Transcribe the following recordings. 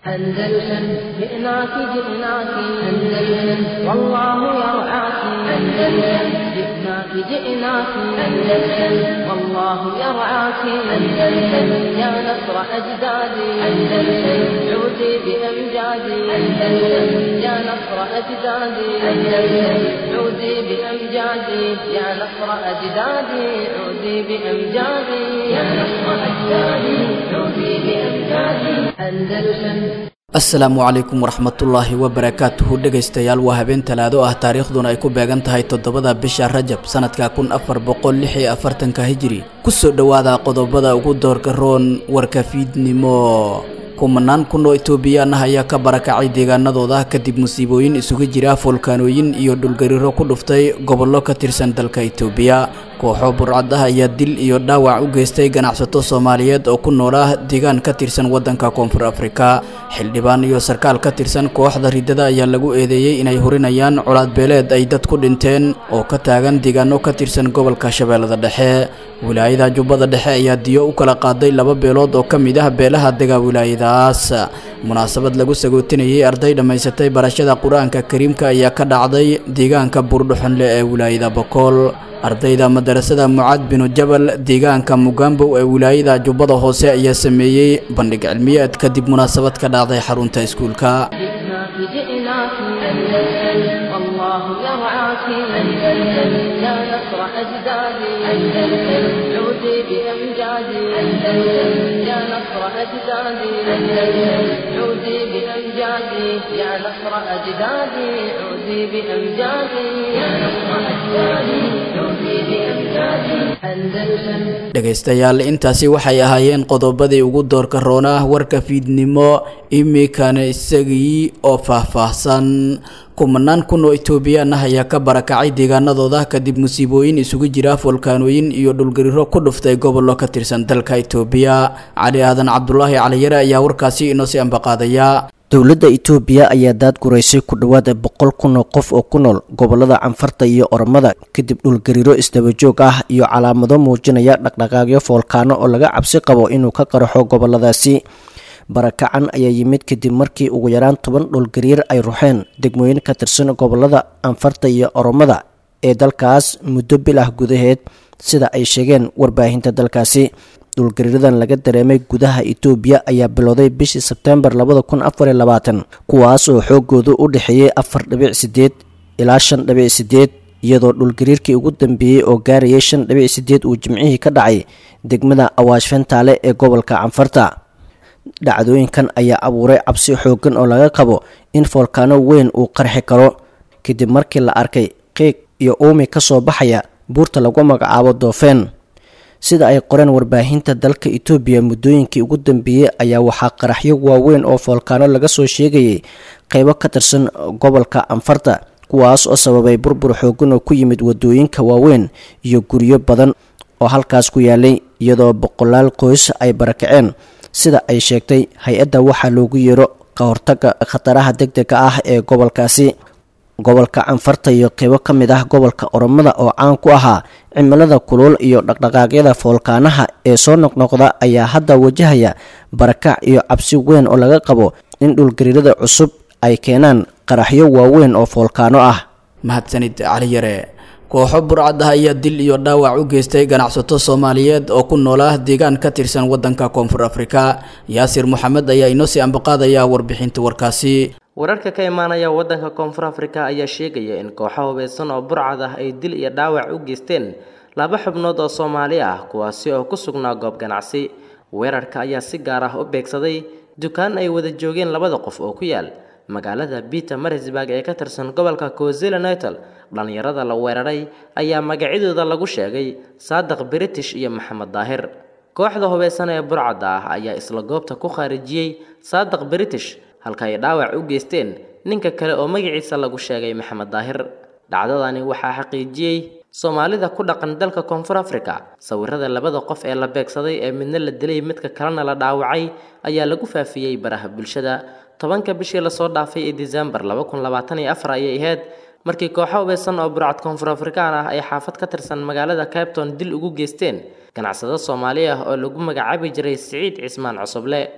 أندلسن جئناك جئناك أندلسن والله يرعاك أندلسن جئناك جئناك أندلسن والله يرعاك أندلسن يا نصر أجدادي أندلسن عودي بأمجادي أندلسن يا نصر أجدادي أندلسن عودي بأمجادي يا نصر أجدادي عودي بأمجادي يا نصر أجدادي عودي بأمجادي أندلسن asalaamu calaykum waraxmatullaahi wabarakaatuhu dhegaystayaal waa habeen talaado ah taariikhduna ay ku beegan tahay toddobada bisha rajab sanadka kun afar boqol lix iyo afartanka hijiri kusoo dhowaada qodobada ugu doorka roon warka fiidnimo kumanaan kun oo etoobiyaan ah ayaa ka barakacay deegaanadooda kadib musiibooyin isugu jira foolkaanooyin iyo dhulgariiro ku dhuftay gobollo ka tirsan dalka etoobiya kooxo burcad ah ayaa dil iyo dhaawac u geystay ganacsato soomaaliyeed oo ku noolaa deegaan ka tirsan waddanka koonfur afrika xildhibaan iyo sarkaal ka tirsan kooxda riddada ayaa lagu eedeeyey inay hurinayaan colaad beeleed ay dad ku dhinteen oo ka taagan deegaano ka tirsan gobolka shabeellada dhexe wilaayada jubbada dhexe ayaa diyo u kala qaaday laba beelood oo ka mid ah beelaha dega wilaayadaas munaasabad lagu sagootinayay arday dhammaysatay barashada qur-aanka kariimka ayaa ka dhacday deegaanka buurdhuxunle ee wilaayada bokool ardayda madarasada mucaad binu jabal deegaanka mugambow ee wilaayada jubbada hoose ayaa sameeyey bandhig cilmiyeed kadib munaasabad ka dhacday xarunta iskuulka جئناك جئناك أندلسن والله يرعاك أندلسن يا نصر أجدادي أندلسن عودي بأمجادي أندلسن يا نصر أجدادي أندلسن عودي بأمجادي يا نصر أجدادي عودي بأمجادي يا نصر أجدادي عودي بأمجادي أندلسن dhegaystayaal intaasi waxay ahaayeen qodobadii ugu doorka roonah warka fiidnimo imikana isagii oo faahfaahsan kumanaan kun oo etoobiyaan ah ayaa ka barakacay deegaanadooda kadib musiibooyin isugu jira foolkaanooyin iyo dhulgariiro ku dhuftay gobollo ka tirsan dalka etoobiya cali aadan cabdulaahi caliyare ayaa warkaasi inoo sii ambaqaadaya dowladda itoobiya ayaa daadguraysay ku dhowaada boqol kun oo qof oo ku nool gobolada canfarta iyo oromada kadib dhulgariiro isdabajoog ah iyo calaamado muujinaya dhaqdhaqaaqyo foolkaano oo laga cabsi qabo inuu ka qaraxo goboladaasi barakacan ayaa yimid kadib markii ugu yaraan toban dhulgariir ay ruxeen degmooyin ka tirsan gobolada anfarta iyo oromada ee dalkaas muddo bil ah gudaheed sida ay sheegeen warbaahinta dalkaasi dhulgariiradan laga dareemay gudaha itoobiya ayaa bilowday bishii sebtembar labada kun afariyo labaatan kuwaas oo xoogoodu u dhexeeyey afar dhibic sideed ilaa shan dhibic sideed iyadoo dhulgariirkii ugu dambeeyey oo gaarayay shan dhibic sideed uu jimcihii ka dhacay degmada awaash fentaale ee gobolka canfarta dhacdooyinkan ayaa abuuray cabsi xoogan oo laga qabo in foolkaano weyn uu qarxi karo kadib markii la arkay qiiq iyo uumi ka soo baxaya buurta lagu magacaabo doofeen sida ay qoreen warbaahinta dalka itoobiya muddooyinkii ugu dambeeyey ayaa waxaa qaraxyo waaweyn oo foolkaano laga soo sheegayay qeybo ka tirsan gobolka anfarta kuwaas oo sababay burbur xoogan oo ku yimid wadooyinka waaweyn iyo guryo badan oo halkaas ku yaalay iyadoo boqolaal qoys ay barakaceen sida ay sheegtay hay-adda waxaa loogu yeero ka hortaga khataraha deg dega ah ee gobolkaasi gobolka canfarta iyo qeybo ka mid ah gobolka oromada oo caan ku ahaa cimilada kulul iyo dhaqdhaqaaqyada foolkaanaha ee soo noqnoqda ayaa hadda wajahaya barakac iyo cabsi weyn oo laga qabo in dhulgariirada cusub ay keenaan qaraxyo waaweyn oo foolkaano ah mahadsanid caliyare kooxo burcad ah ayaa dil iyo dhaawac u geystay ganacsato soomaaliyeed oo ku noolaa deegaan ka tirsan waddanka koonfur afrika yaasir moxamed ayaa inoo sii ambaqaadaya warbixinta warkaasi wararka ka imaanaya waddanka koonfur afrika ayaa sheegaya in kooxo hubeysan oo burcad ah ay dil iyo dhaawac u geysteen laba xubnood oo soomaali ah kuwaasi oo ku sugnaa goob ganacsi weerarka ayaa si gaar ah u beegsaday dukaan ay wada joogeen labada qof oo ku yaal magaalada peter marisburg ee ka tirsan gobolka cozela nital dhallinyarada la weeraray ayaa magacyadooda lagu sheegay saadiq british iyo maxamed daahir kooxda hubeysan ee burcadda ah ayaa isla goobta ku khaarijiyey saadiq british halka ay dhaawac u geysteen ninka kale oo magaciisa lagu sheegay maxamed daahir dhacdadani waxaa xaqiijiyey soomaalida ku dhaqan dalka koonfur africa sawirada labada qof ee la beegsaday ee midna la dilay midka kalena la dhaawacay ayaa lagu faafiyey baraha bulshada tobanka bishii lasoo dhaafay ee disembar laba kun labaatan iyo afar ayay ahayd markii kooxo hubeysan oo burcad koonfur afrikaan ah ay xaafad ka tirsan magaalada cabton dil ugu geysteen ganacsado soomaali ah oo lagu magacaabi jiray siciid cismaan cusuble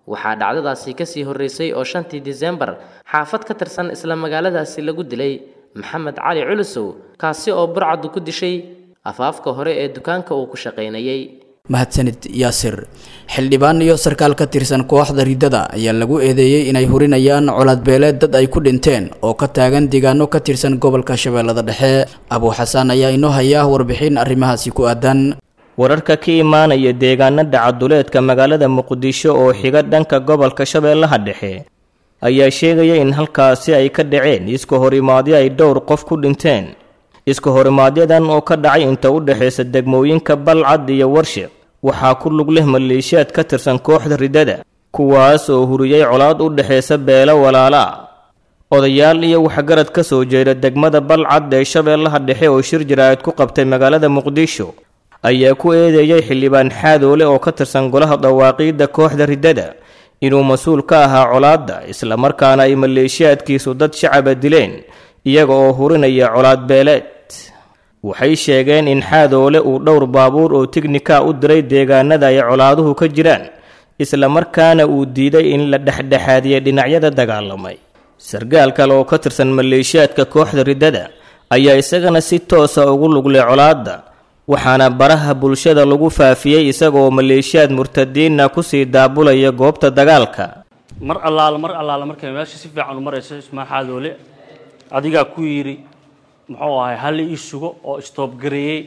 waxaa dhacdadaasi kasii horreysay oo shantii disembar xaafad ka tirsan isla magaaladaasi lagu dilay maxamed cali culusow kaasi oo burcadu ku dishay afaafka hore ee dukaanka uu ku shaqaynayay mahadsanid yaasir xildhibaan iyo sarkaal ka tirsan kooxda riddada ayaa lagu eedeeyey inay hurinayaan colaadbeeleed dad ay ku dhinteen oo ka taagan deegaano ka tirsan gobolka shabeellada dhexe abuu xasaan ayaa inoo haya warbixin arrimahaasi ku aadan wararka ka imaanaya deegaanada caduleedka magaalada muqdisho oo xiga dhanka gobolka shabeellaha dhexe ayaa sheegaya in halkaasi ay ka dhaceen iska horimaadyo ay dhowr qof ku dhinteen iska horimaadyadan oo ka dhacay inta u dhexaysa degmooyinka balcad iyo warshiq waxaa ku lug leh maleeshiyaad ka tirsan kooxda riddada kuwaas oo huriyey colaad u dhexaysa beelo walaala ah odayaal iyo waxgarad ka soo jeeda degmada balcad ee shabeellaha dhexe oo shir jaraa'id ku qabtay magaalada muqdisho ayaa ku eedeeyey xildhibaan xaadoole oo ka tirsan golaha dawaaqiidda kooxda riddada inuu mas-uul ka ahaa colaadda islamarkaana ay maleeshiyaadkiisu dad shacaba dileen iyaga oo hurinaya colaad beeleed waxay sheegeen in xaadoole uu dhowr baabuur oo tignika u diray deegaanada ay colaaduhu ka jiraan islamarkaana uu diiday in la dhexdhexaadiya dhinacyada dagaalamay sargaal kale oo ka tirsan maleeshiyaadka kooxda riddada ayaa isagana si toosa ugu luglay colaadda waxaana baraha bulshada lagu faafiyey isagaoo maleeshiyaad murtadiinna kusii daabulaya goobta dagaalka mar allaala mar allaala markay meesha si fiican u marayso ismaa xaadoole adigaa ku yidhi muxuu ahay hal ii sugo oo istoobgareeyey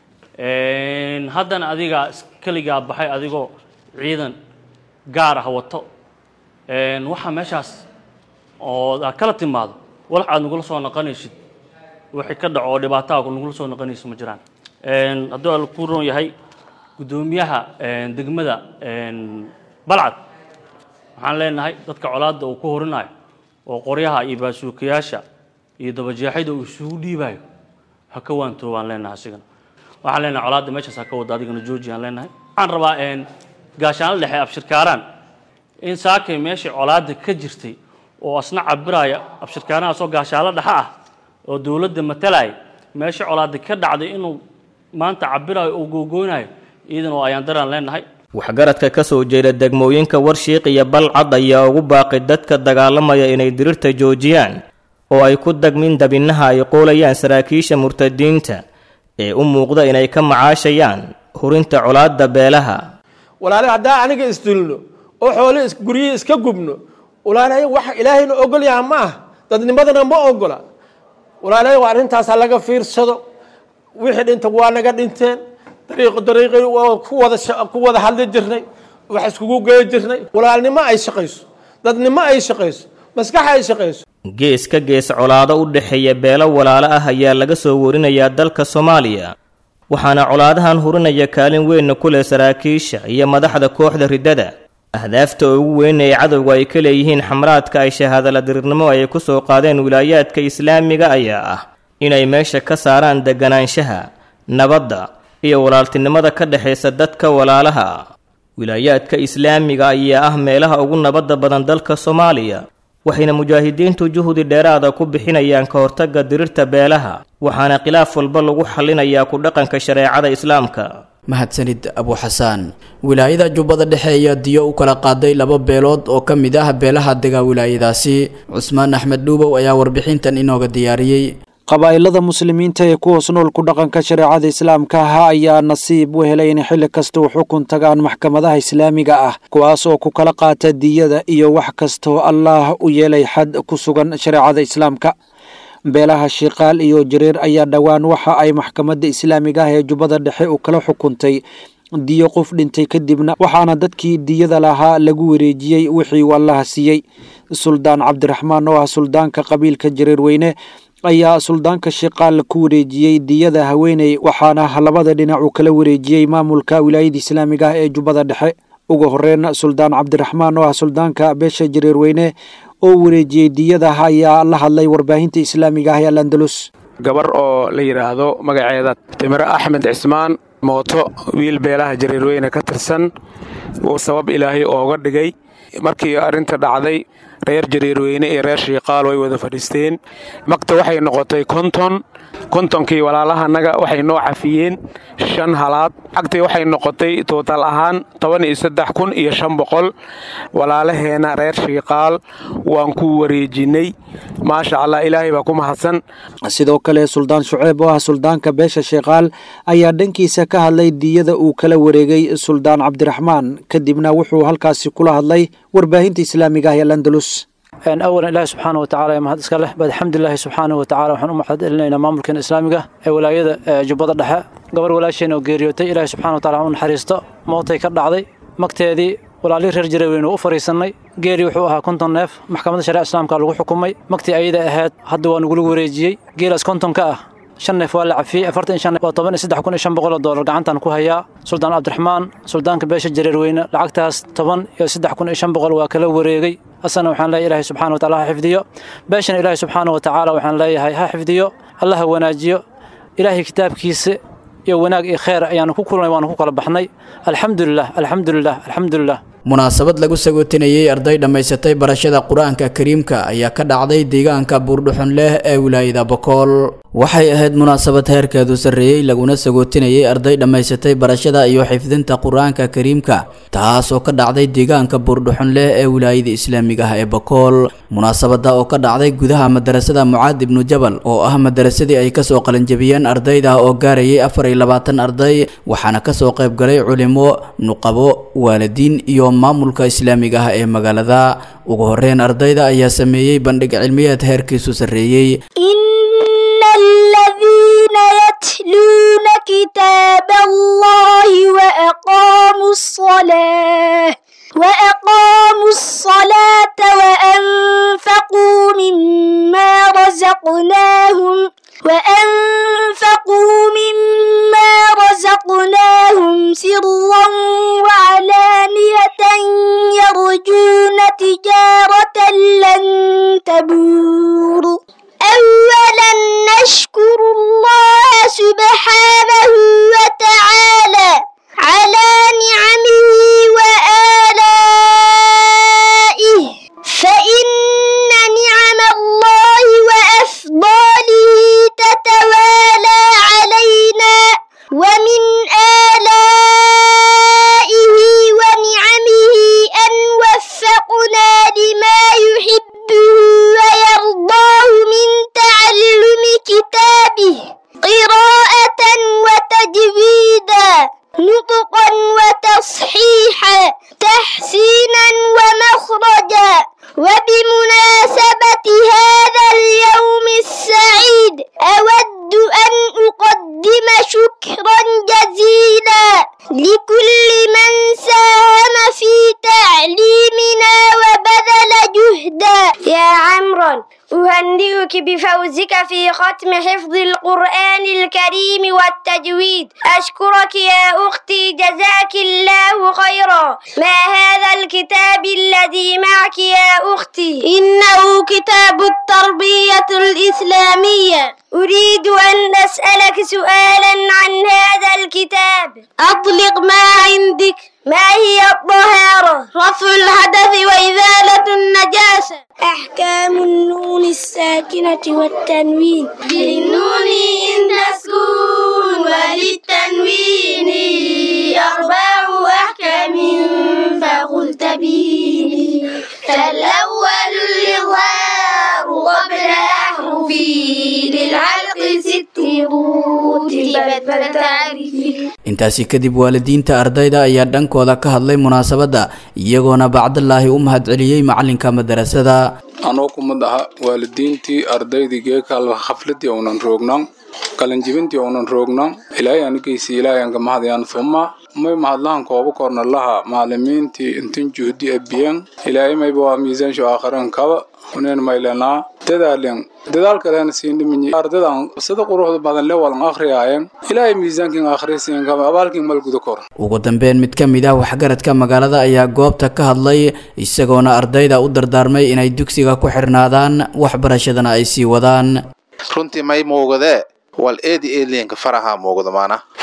haddana adigaa keligaa baxay adigoo ciidan gaar ah wato waxaa meeshaas oo aad kala timaado walax aad nagula soo noqonaysid wixii ka dhaco oo dhibaataha nagula soo noqonayso ma jiraan hadduu al ku roon yahay guddoomiyaha degmada balcad waxaan leenahay dadka colaadda uu ku horinayo oo qoryaha iyo baasuukayaasha iyo dabajeexida uu isugu dhiibayo ha ka waantoo baan leenahay asigana waxaan leenahay colaadda meeshaas ha ka wada adigana jooji aan leenahay waxaan rabaa gaashaanla dhexe abshirkaaraan in saakay meeshii colaadda ka jirtay oo asna cabiraya abshirkaarahaasoo gaashaanlo dhexe ah oo dowladda matalaya meeshii colaadda ka dhacday inuu maanta cabirayo oo googoonayo iidan oo ayaan daraan leenahay waxgaradka ka soo jeeda degmooyinka warshiiq iyo balcad ayaa ugu baaqay dadka dagaalamaya inay dirirta joojiyaan oo ay ku dagmin dabinaha ay qoolayaan saraakiisha murtadiinta ee u muuqda inay ka macaashayaan hurinta colaadda beelaha walaalahi haddaa aniga isdulno oo xoole guryihii iska gubno walaalahay wax ilaahayna ogol yaha ma ah dadnimadana ma ogola walaalahay waa arrintaas ha laga fiirsado wixii dhinta waa naga dhinteen dariiq dariiqi ku wada ku wada hadli jirnay wax iskugu geey jirnay walaalnimo ay shaqayso dadnimo ay shaqayso maskax ay shaqayso gees ka gees colaado u dhexeeya beelo walaalo ah ayaa laga soo warinayaa dalka soomaaliya waxaana colaadahan hurinaya kaalin weynna ku leh saraakiisha iyo madaxda kooxda riddada ahdaafta ugu weyn ee cadowga ay ka leeyihiin xamraadka ay shahaadala dirirnimo ay ku soo qaadeen wilaayaadka islaamiga ayaa ah inay meesha ka saaraan deganaanshaha nabadda iyo walaaltinimada ka dhexaysa dadka walaalaha ah wilaayaadka islaamiga ayaa ah meelaha ugu nabadda badan dalka soomaaliya waxayna mujaahidiintu juhdi dheeraada ku bixinayaan ka hortagga dirirta beelaha waxaana khilaaf walba lagu xallinayaa ku dhaqanka shareecada islaamka mahadsanid abu xasaan wilaayada jubbada dhexe ayaa diyo u kala qaaday laba beelood oo ka mid ah beelaha dega wilaayadaasi cusmaan axmed dhuubow ayaa warbixintan inooga diyaariyey qabaa'ilada muslimiinta ee ku hoos nool ku dhaqanka shareecada islaamka ah ayaa nasiib u helay in xilli kasta u xukun tagaan maxkamadaha islaamiga ah kuwaas oo ku kala qaata diyada iyo wax kastaoo allaah u yeelay xad ku sugan shareecada islaamka beelaha shiikaal iyo jareer ayaa dhowaan waxa ay maxkamadda islaamiga ah ee jubbada dhexe u kala xukuntay diyo qof dhintay kadibna waxaana dadkii diyada lahaa lagu wareejiyey wixii uu allaha siiyey suldaan cabdiraxmaan oo ah suldaanka qabiilka jareer weyne ayaa suldaanka shiikaal ku wareejiyey diyada haweeney waxaana labada dhinac uu kala wareejiyey maamulka wilaayada islaamiga ah ee jubbada dhexe ugu horeyn suldaan cabdiraxmaan oo ah suldaanka beesha jareer weyne oo wareejiyey diyada ayaa la hadlay warbaahinta islaamiga ah ee alandalus gabar oo la yidhaahdo magaceeda timiro axmed cismaan mooto wiil beelaha jareerweyne ka tirsan uu sabab ilaahay ooga dhigay markii arrinta dhacday reer jareerweyne iyo reer shiiqaal way wada fadhiisteen magta waxay noqotay konton kontonkii walaalahanaga waxay noo cafiyeen shan halaad cagtay waxay noqotay tootal ahaan toban iyo saddex kun iyo shan boqol walaalaheena reer shiiqaal waan ku wareejinay maasha allah ilaahay baa ku mahadsan sidoo kale suldaan shuceeb oo ah suldaanka beesha sheekaal ayaa dhankiisa ka hadlay diyada uu kala wareegay suldaan cabdiraxmaan kadibna wuxuu halkaasi kula hadlay warbaahinta islaamiga ah ee landalus awalan ilaahi subxaana watacaala ee mahad iska leh bad alxamdulilaahi subxaana watacaala waxaan u mahad celinaynaa maamulkeena islaamiga ee walaayada jubbada dhexe gabar walaasheen oo geeriyootay ilaahi subxana watacala u naxariisto mootay ka dhacday magteedii walaalihii reer jareeweynu u fariisannay geeri wuxuu ahaa konton neef maxkamadda shareec islaamka lagu xukumay magtii ayada ahayd hadda waa nagula wareejiyey geelaas kontonka ah shan neef waa la cafiyey afartan iyo shan neef waa toban iyo saddex kun iyo shan boqol oo doolar gacantan ku hayaa suldaan cabdiraxmaan suldaanka beesha jareerweyne lacagtaas toban iyo saddex kun iyo shan boqol waa kala wareegay asana waxaan leeyahay ilaahay subxana wa taala ha xifdiyo beeshana ilaahay subxaana wa tacaala waxaan leeyahay ha xifdiyo allah ha wanaajiyo ilaahay kitaabkiisa iyo wanaag iyo kheer ayaanu ku kulnay waanu ku kala baxnay alxamdulilah alxamdulilah alxamdulilah munaasabad lagu sagootinayey arday dhammaysatay barashada qur-aanka kariimka ayaa ka dhacday deegaanka buurdhuxun leh ee wilaayada bokool waxay ahayd munaasabad heerkeedu sarreeyey laguna sagootinayey arday dhammaysatay barashada iyo xifdinta qur-aanka kariimka taas oo ka dhacday deegaanka buurdhuxun leh ee wilaayada islaamiga ah ee bokool munaasabada oo ka dhacday gudaha madarasada mucaad ibnu jabal oo ah madarasadii ay kasoo qalinjabiyeen ardayda oo gaarayay afar iyo labaatan arday waxaana kasoo qaybgalay culimo nuqabo waalidiin iyo maamulka islaamiga ah ee magaalada ugu horeyn ardayda ayaa sameeyey bandhig cilmiyeed heerkiisu sarreeyey إن الذين يتلون كتاب الله وأقاموا الصلاة وأقاموا الصلاة وأنفقوا مما رزقناهم وأنفقوا مما رزقناهم سرا وعلانية يرجون تجارة لن تبور أولا نشكر الله سبحانه وتعالى على نعمه وآلائه فإن نعم الله وأفضاله تتوالى علينا ومن آلائه ونعمه أن وفقنا لما يحبه ويرضاه من تعلم كتابه قراءة وتجويدا نطقا وتصحيحا تحسينا ومخرجا وبمناسبة هذا اليوم السعيد أود أن أقدم شكرا جزيلا لكل من ساهم في تعليمنا وبذل جهدا يا عمرو أهنئك بفوزك في ختم حفظ القرآن الكريم والتجويد أشكرك يا أختي جزاك الله خيرا ما هذا الكتاب الذي معك يا أختي إنه كتاب التربية الإسلامية أريد أن أسألك سؤالا عن هذا الكتاب أطلق ما عندك ما هي الطهارة رفع الحدث وإزالة النجاسة أحكام النون الساكنة والتنوين للنون إن تسكون وللتنوين أربع أحكام فقل تبيني فالأول الإظهار قبل أحرفي للعلق ست رتبت فتعرفي intaasi kadib waalidiinta ardayda ayaa dhankooda ka hadlay munaasabadda iyagoona bacdallaahi u mahadceliyey macalinka madarasada anoo kumid aha waalidiintii ardaydii geekal khafladii uunan roognan qalinjibintii uunan roognan ilaahay anigeysi ilaahay anka mahadayaan fuma may mahadlahan kooba korna laha macalimiintii intin juhdi abiyan ilaahay mayba waa miisaansho aakhiran kaba uneen maylanaa dadaalen dadaal kalena siin dhiminyi ardadan sida quruxda badan le walan akhriyaayen ilaahay miisaankin akhrisiin kaba abaalkin mal guda kor ugu dambeyn mid ka mid ah waxgaradka magaalada ayaa goobta ka hadlay isagoona ardayda u dardaarmay inay dugsiga ku xirnaadaan waxbarashadana ay sii wadaan runtii may muugadee wal eedi eeliyanka faraha muuqda maana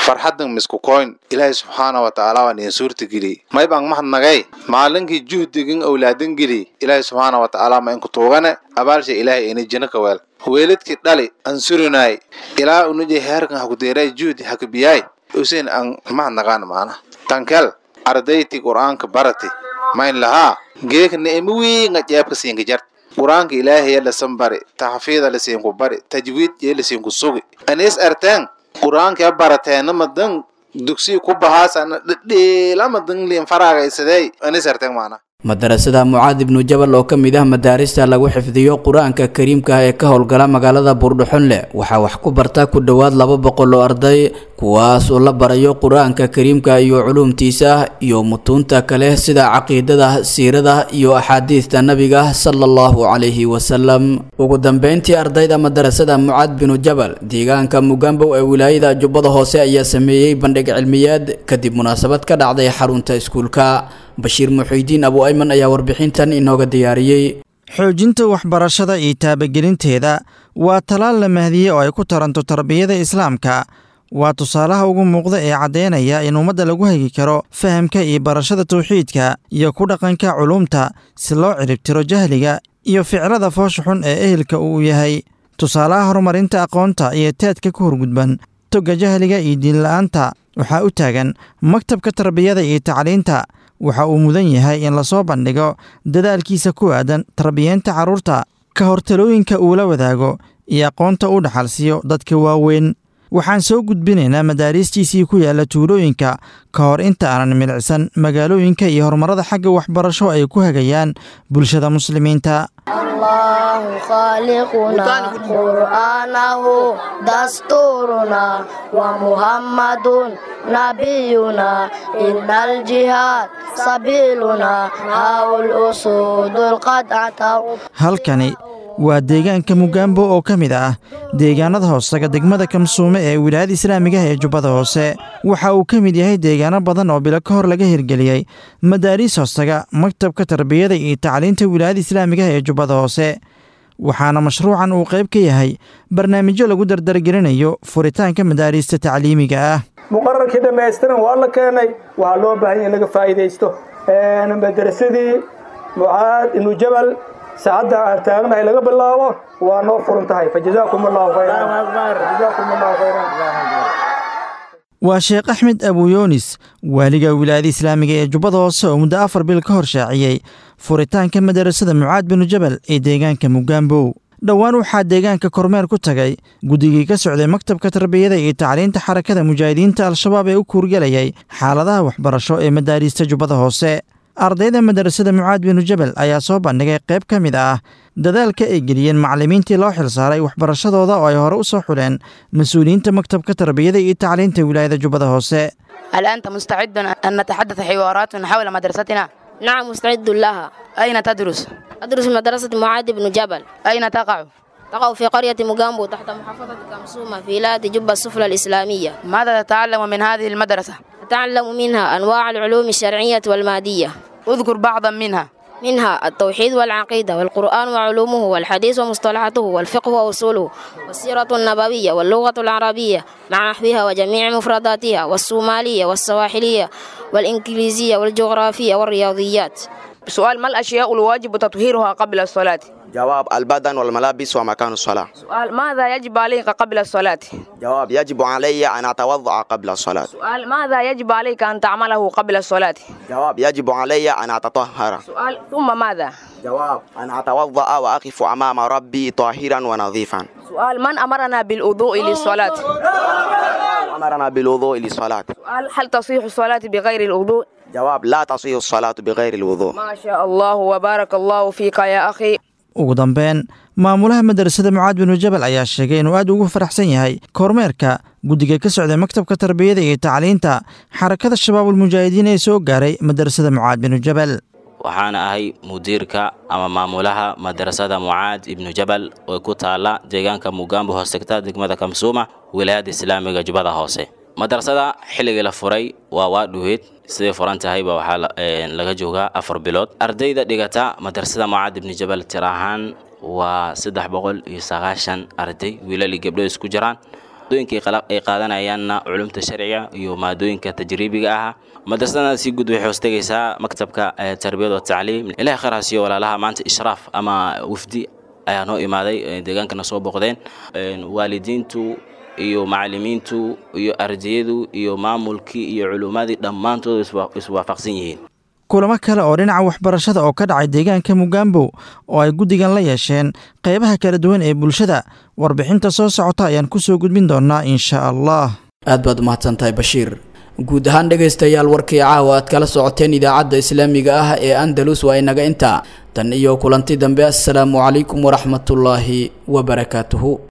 farxadan misku koyn ilaahay subxaana wa tacaala waa niin suurta geliy may baan mahadnagay maalinkii juhdigin owlaadan geliy ilaahay subxaana wa tacaala ma inku tuugane abaalsha ilaahay ini jina ka weel weeladkii dhali aan surinaay ilaa unujay heerkan hakudeeray juhdi hakabiyaay usen aan mahadnagaan maana tankel ardayti qur'aanka barati mayn lahaa geeka ni'imo wiinga jeebka siinka jart qur'aanka ilaahay lasan bari taxfiida lasiinku bari tajwiid yee lasiinku sugi anis arteen qur'aanka barateena madan dugsi ku bahaasana dhedheela madan liin faraagaysadey anis arteen maana madarasada mucaad ibnu jabal oo ka mid ah madaarista lagu xifdiyo qur-aanka kariimka ah ee ka howlgala magaalada buurdhuxunle waxaa wax ku barta ku dhowaad laba boqol oo arday kuwaas oo la barayo qur-aanka kariimka iyo culuumtiisa iyo mutuunta kale sida caqiidada siirada iyo axaadiista nabiga sala allahu calayhi wasalam ugu dambeyntii ardayda madarasada mucaad binu jabal deegaanka mugambow ee wilaayada jubbada hoose ayaa sameeyey bandhig cilmiyeed kadib munaasabad ka dhacday xarunta iskuulka bashiir muxiidiin abu ayman ayaa warbixintan inooga diyaariyey xoojinta waxbarashada iyo taabagelinteeda waa talaal la mahdiyey oo ay ku taranto tarbiyada islaamka waa tusaalaha ugu muuqda ee caddeynaya in ummadda lagu hagi karo fahamka iyo barashada tawxiidka iyo ku dhaqanka culuumta si loo ciribtiro jahliga iyo ficlada foosha xun ee ehelka uu yahay tusaalaha horumarinta aqoonta iyo taadka ku horgudban toga jahliga iyo diinla'aanta waxaa u taagan maktabka tarbiyada iyo tacliinta waxa uu mudan yahay in lasoo bandhigo dadaalkiisa ku aadan tarbiyeenta carruurta ka hortalooyinka uu la wadaago iyo aqoonta u dhaxalsiiyo dadka waaweyn waxaan soo gudbinaynaa madaariistiisii ku yaalla tuulooyinka ka hor inta aanan milicsan magaalooyinka iyo horumarada xagga waxbarasho ay ku hagayaan bulshada muslimiinta الله خالقنا قرآنه دستورنا ومحمد نبينا إن الجهاد سبيلنا هاو الأسود القطعة halkani waa deegaanka mugaambo oo ka mid ah deegaanada hoosaga degmada kamsuume ee wilaayada islaamiga ah ee jubbada hoose waxa uu ka mid yahay deegaano badan oo bilo ka hor laga hirgeliyey madaariis hoosaga maktabka tarbiyada iyo tacliinta wilaayada islaamiga ah ee jubbada hoose waxaana mashruucan uu qayb ka yahay barnaamijyo lagu dardargelinayo furitaanka madaariista tacliimiga ah muqararkii dhammaystiran waa la keenay waxaa loo baahan yahay in laga faa'iidaysto madarasadii mucaad ibnu jabal saacadda aan taagnahay laga bilaabo waa noo furan tahay fajazaakum allahu khayran waa sheekh axmed abuyoonis waaliga wilaayada islaamiga ee jubbada hoose oo muddo afar bil ka hor shaaciyey furitaanka madarasada mucaad binu jabal ee deegaanka mugaambow dhowaan waxaa deegaanka kormeer ku tagay guddigii ka socday maktabka tarbiyada iyo tacliinta xarakada mujaahidiinta al-shabaab ee u kuurgelayay xaaladaha waxbarasho ee madaariista jubbada hoose ardayda madarasada mucaad binu jabal ayaa soo bandhigay qayb ka mid ah dadaalka ay geliyeen macallimiintii loo xilsaaray waxbarashadooda oo ay hore u soo xuleen mas-uuliyiinta maktabka tarbiyada iyo tacliinta wilaayada jubbada hoose هل أنت مستعد أن نتحدث حوارات حول مدرستنا؟ نعم مستعد لها أين تدرس؟ أدرس مدرسة معاذ بن جبل أين تقع؟ تقع في قرية مجامبو تحت محافظة كمسومة في ولاية جبة السفلى الإسلامية ماذا تتعلم من هذه المدرسة؟ أتعلم منها أنواع العلوم الشرعية والمادية اذكر بعضا منها منها التوحيد والعقيدة والقرآن وعلومه والحديث ومصطلحاته والفقه وأصوله والسيرة النبوية واللغة العربية مع نحوها وجميع مفرداتها والصومالية والسواحلية والإنجليزية والجغرافية والرياضيات سؤال ما الأشياء الواجب تطهيرها قبل الصلاة؟ جواب البدن والملابس ومكان الصلاة سؤال ماذا يجب عليك قبل الصلاة؟ جواب يجب علي أن أتوضأ قبل الصلاة سؤال ماذا يجب عليك أن تعمله قبل الصلاة؟ جواب يجب علي أن أتطهر سؤال ثم ماذا؟ جواب أن أتوضأ وأقف أمام ربي طاهرا ونظيفا سؤال من أمرنا بالوضوء للصلاة؟ أمرنا بالوضوء للصلاة سؤال هل تصيح الصلاة بغير الوضوء؟ جواب لا تصيح الصلاة بغير الوضوء ما شاء الله وبارك الله فيك يا أخي ugu dambeyn maamulaha madarasada mucaad binu jabal ayaa sheegay inuu aad ugu faraxsan yahay kormeerka guddiga ka socday maktabka tarbiyada iyo tacliinta xarakada shabaabulmujaahidiin ee soo gaaray madarasada mucaad binu jabal waxaana ahay mudiirka ama maamulaha madarasada mucaad ibnu jabal oo ku taala deegaanka mugaambo hoosegta degmada kamsuuma wilaayada islaamiga jubbada hoose madarasada xilligii la furay waa waa dhuweed siday furan tahayba waxaa laga joogaa afar bilood ardayda dhigata madarasada mucaad ibni jabal tir ahaan waa saddex boqol iyo sagaashan arday wiilali gabdho isku jiraan maadooyinka ay qaadanayaanna culumta sharciga iyo maadooyinka tajriibiga ah madrasadana si guud waxay hoostegaysaa maktabka tarbiyad wa tacliim ilahay khayr ha siiyo walaalaha maanta ishraaf ama wafdi ayaa noo imaaday deegaankana soo booqdeen waalidiintu iyo macalimiintu iyo ardayadu iyo maamulkii iyo culummadii dhammaantood iswaafaqsan yihiin kulamo kale oo dhinaca waxbarashada oo ka dhacay deegaanka mugaambow oo ay guddigan la yeesheen qaybaha kala duwan ee bulshada warbixinta soo socota ayaan ku soo gudbin doonnaa insha allah aad baad umahadsantahay bashiir guud ahaan dhegaystayaal warkii caawa aad kala socoteen idaacadda islaamiga ah ee andalus waa inaga intaa tan iyo kulanti dambe assalaamu calaykum waraxmatullaahi wabarakaatuhu